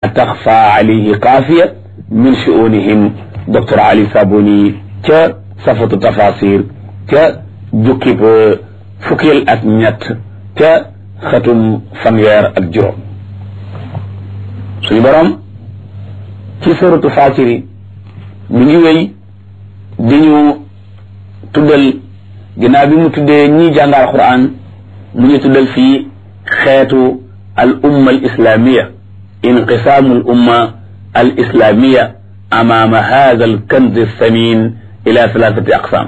taxfa alayhi xaafiya min shu'unihim docteur Ali Sabuni ca safatu tafasir ca jukkib fukkeel ak ñett ca xatum fanweer ak juróom suñu borom ci suratu Faatiri mi ngi wéy di ñu tuddal ginnaaw bi mu tuddee ñii jàngal Qur'an mu ñu tuddal fii xeetu al umma al islamiya inqisaamu al umma al islamiya amaama hada al kanz samin ila thalathati aqsam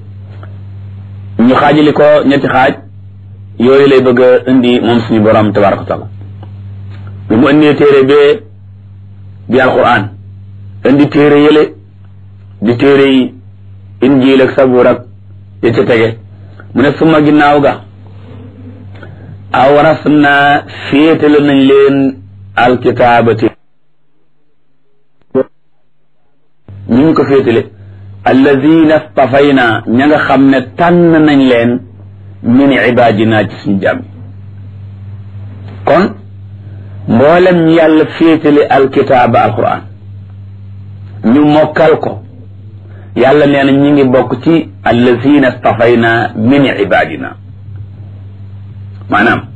ñu xaajali ko ñetti xaaj yooyu lay bëgg a indi moom suñu borom tabaraka wa taala bi mu indee téere bee di alquran indi téere yële di téere yi injiil ak sabuur ak ya ca tege mu ne suma ginnaaw ga awaras naa féetale nañ leen alkitaabati ñu ngi ko féetale alladina stafayna ña nga xam ne tànn nañ leen min ibadina ci suñu jàmm kon mboolem ñi yàlla féetale alkitaaba alquran ñu mokkal ko yàlla nee na ñi ngi bokk ci allazina stafayna min ibadina maanaam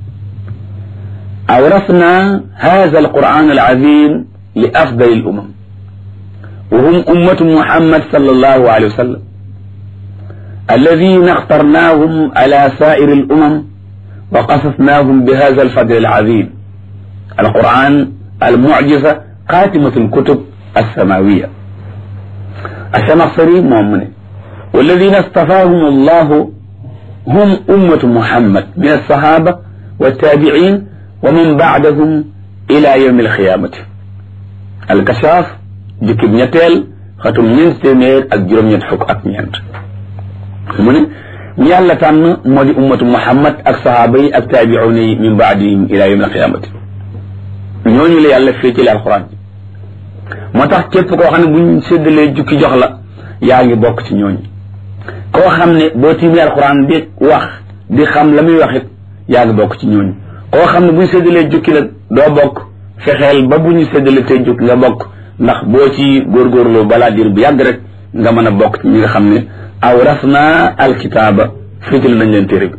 awrasna hada alquran alazim li afdali al umam wa hum ummatu muhammad sallallahu alayhi wa sallam alladina اخترناهم على سائر الأمم وقصصناهم بهذا الفضل العظيم القرآن المعجزة خاتمة الكتب السماوية الشمصري مؤمن والذين اصطفاهم الله هم أمة محمد من الصحابة والتابعين ومن بعدهم إلى يوم القيامة الكشاف جكب نتال ختم ننتمير أجرم ينحك أكنيانت من يالا تان مودي أمة محمد أك صحابي أك تابعوني من بعدهم إلى يوم القيامة ñooñu la yàlla féetale alxuraan moo tax képp koo xam ne buñ séddalee jukki jox la yaa ngi bokk ci ñooñu koo xam ne boo tiimee alxuraan di wax di xam la muy wax it yaa ngi bokk ci ñooñu koo xam ne buñ séddalee jukki nag doo bokk fexeel ba bu ñu séddalee tey jukki nga bokk ndax boo ci góorgóorlu balaa diir bu yàgg rek nga mën a bokk ci ñi nga xam ne awrasna alkitaaba féetale nañ leen téere bi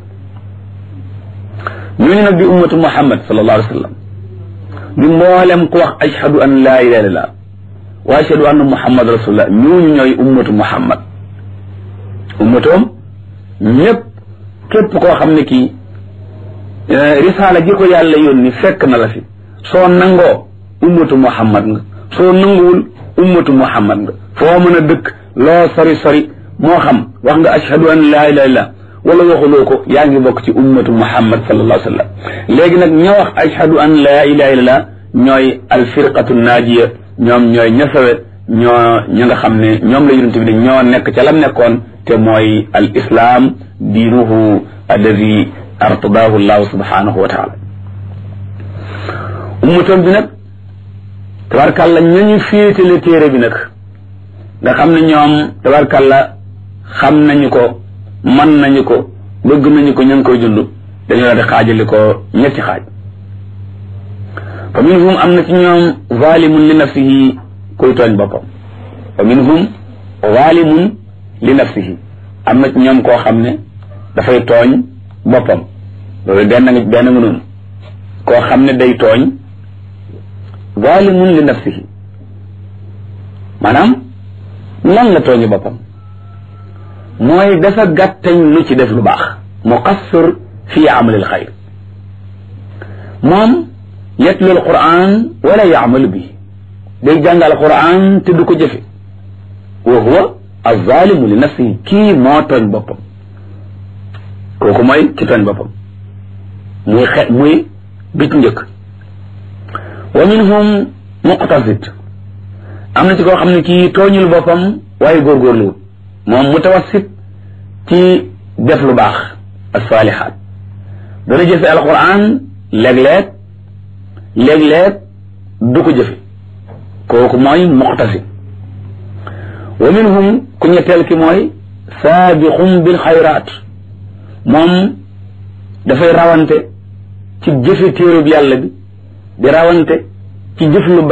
ñooñu nag di ummatu muhammad sallallahu alayhi wa sallam di mboolem ku wax ashhadu an laa ilaha illallah wa ashhadu anna muhammad rasulullah ñooñu ñooy ummatu muhammad ummatoom ñëpp képp koo xam ne kii risaala ji ko yàlla yónni fekk na la fi soo nangoo ummatu muhammad nga soo nanguwul ummatu muhammad nga foo mën a dëkk loo sori sori moo xam wax nga ashhadu an laa ilaha illallah wala waxuloo ko yaa ngi bokk ci ummatu muhammad sallallahu alayhi wa sallam léegi nag ña wax ashhadu an laa ilaha illallah ñooy alfirqatu naajiya ñoom ñooy ñasawe ñoo ña nga xam ne ñoom la yonent bi ne ñoo nekk ca lam nekkoon te mooy al islam diinuhu alladi artadahu llahu subhanahu wa taala ummatoom bi nag tabarkàlla ñañu féetale téere bi nag nga xam ne ñoom tabarkàlla xam nañu ko man nañu ko bëgg nañu ko ñu ngi koy dund dañu la di xaajali ko ñetti xaaj fa minhum am na ci ñoom zalimun li nafsihi kuy tooñ boppam fa minhum zalimun li nafsihi am na ci ñoom koo xam ne dafay tooñ boppam loolu benn nga benn nga noonu koo xam ne day tooñ zalimun li nafsihi maanaam lan la tooñu boppam mooy dafa gàttañ lu ci def lu baax muqassir fi amalil xayr moom yatlu alquran wala yaamalu bi day jàngal alquran te du ko jëfe wa huwa alzalimu li nafsihi kii moo tooñ boppam kooku mooy ki tooñ boppam muy xe muy bit njëkk wa minhum muqtasid am na ci koo xam ne kii tooñul boppam waaye góorgóorluwut moom mutawassit ci def lu baax asalihaat dana jëfe alquran léeg-léeg léeg-léeg du ko jëfe kooku mooy muqtasid wa minhum ku ñetteel ki mooy saabiqum bil xayraat moom dafay rawante ci jëfe téerub yàlla bi di rawante ci jëf lu